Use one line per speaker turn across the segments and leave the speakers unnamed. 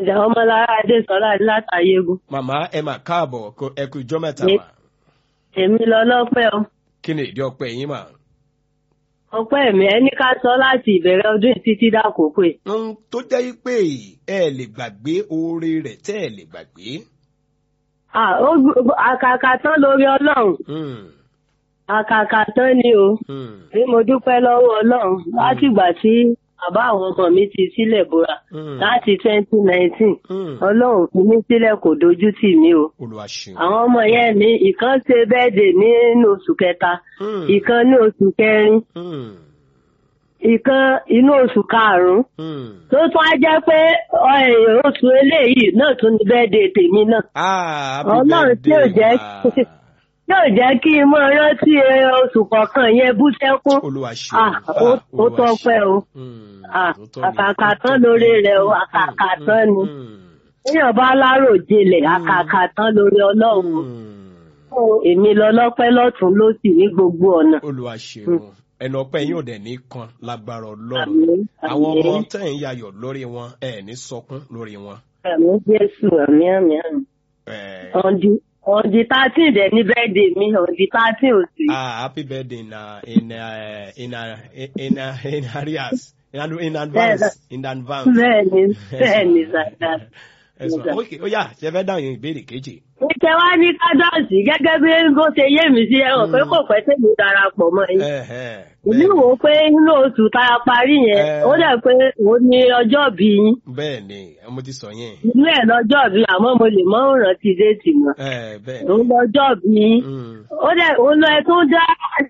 ìjà ọmọlára adésọlá látàyégún
màmá ẹ mà káàbọ̀ kó ẹ kú ijọ́ mẹ́ta
Ní-
mà
èmi lọ lọ́pẹ́ o
kí ni ìdí ọpẹ́ yín mà.
ọpẹ́ mi ẹni ká sọ láti ìbẹ̀rẹ̀ ọdún yìí títí dákòókò yìí
ohun tó jẹ́ pé ẹ lè gbàgbé oore rẹ̀ tẹ́ ẹ lè gbàgbé.
Ah, ó gbó- àkàkà tán lórí ọlọ́run
Hmm,
àkàkà tán ni o
hmm,
bí mo dúpẹ́ lọ́wọ́ ọlọ́run látìgbà tí bàbá àwọn ọmọ mi ti sílẹ̀ bóra
hmm,
láti twenty nineteen
hmm.
ọlọ́run fi mí sílẹ̀ kò dojú tì mí o
olúwa ṣeun.
àwọn ọmọ yẹn ní ìkan ṣe bẹ́ẹ̀dẹ̀ nínú oṣù kẹta
Hmm,
ìkan ní oṣù kẹrin
hmm,
ìkan inú oṣù karùn-ún
hmm.
tó tún á jẹ́ pé ọ̀ẹ̀, oṣù eléyìí náà tún ní bẹ́ẹ̀dẹ̀ tèmi náà
Ah, happy
Ọlọ́run tí ò
birthday,
jẹ́
ma.
yóò jẹ́ kí n mọ rántí ẹ, oṣù kọ̀ọ̀kan yẹn bú sẹ́kún
olúwa ṣeun.
Ah, ó
Ah,
ó
Olúwa
tọ́pẹ́ o
ṣeun. Hmm,
Ah,
ó tọ́ ni,
àkàkà
ó
tán
tọ́
lórí
ni.
rẹ̀ o
Hmm,
àkàkà
hmm,
tán ni
hmm,
èèyàn bá lárò jinlẹ̀ àkàkà tán lórí ọlọ́run
hmm.
Fún èmi lọ lọ́pẹ́ lọ́tún lósì ní gbogbo ọ̀nà.
olúwa ṣeun ẹnu ọpẹ́ yín ò dẹ̀ ní kan lágbára ọlọ́run
Àmín,
àwọn ọmọ
àmín.
tẹ̀ ń yayọ̀ lórí wọn ẹ̀ ní sọkún lórí wọn.
Àmì Jésù àmì àmì àmì.
Eh,
Ọ̀dì ọ̀dì thirteen dẹ̀ ní bẹ́ẹ̀dẹ̀ mi ọ̀dì thirteen oṣù yìí.
ah, happy birthday in uh, in uh, in uh, in uh, in arrears in, ad- in advance in advance.
Bẹ́ẹ̀ni bẹ́ẹ̀ni sàdá.
ẹ sọ ok ó yá ṣe fẹ́ dáhùn ìbéèrè kejì.
Ìṣe wá ní kádọ́ọ̀sì gẹ́gẹ́ bí bó ṣe yé mi sí ẹ̀wọ̀n pé kò pẹ́ tèmi darapọ̀ mọ́ yín.
Eh, eh,
Ìlú
bẹ́ẹ̀-
wo pé inú oṣù tá a parí yẹn,
Eh.
ó dẹ̀ pé òun ni ọjọ́ bí yín.
bẹ́ẹ̀ ni mo ti sọ yẹn.
Inú ẹ̀ lọ́jọ́ bí àmọ́ mo lè mọ́ rántí déètì mọ́.
Eh, bẹ́ẹ̀ ni.
Òun lọ́jọ́ bí yín.
Mm.
ó dẹ̀ òun lọ ẹ tó dá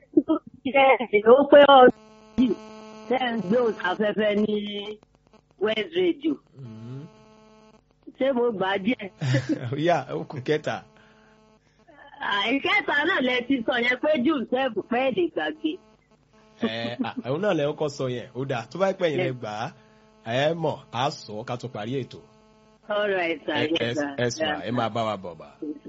ẹ ó pé ọdún yìí tẹ́ ń gbé òsáfẹ́fẹ́ ní west radio
Mm.
ṣé mo gbà á díẹ̀.
ó yá ó kù kẹta.
àìkẹta náà lẹ ti sọ yẹn pé jùsẹ́ẹ̀fù pẹ́ lè gbàgbé.
ẹ àwọn náà lẹ kọ́ sọ yẹn ó dáa tó bá pẹ́ yẹn lẹ gbà á ẹ mọ̀ á sọ ká tó parí ètò.
ọ̀rọ̀ ẹ̀sà
ẹ
yẹn
ẹ ẹ sọ ẹ máa bá wa bọ̀ bá.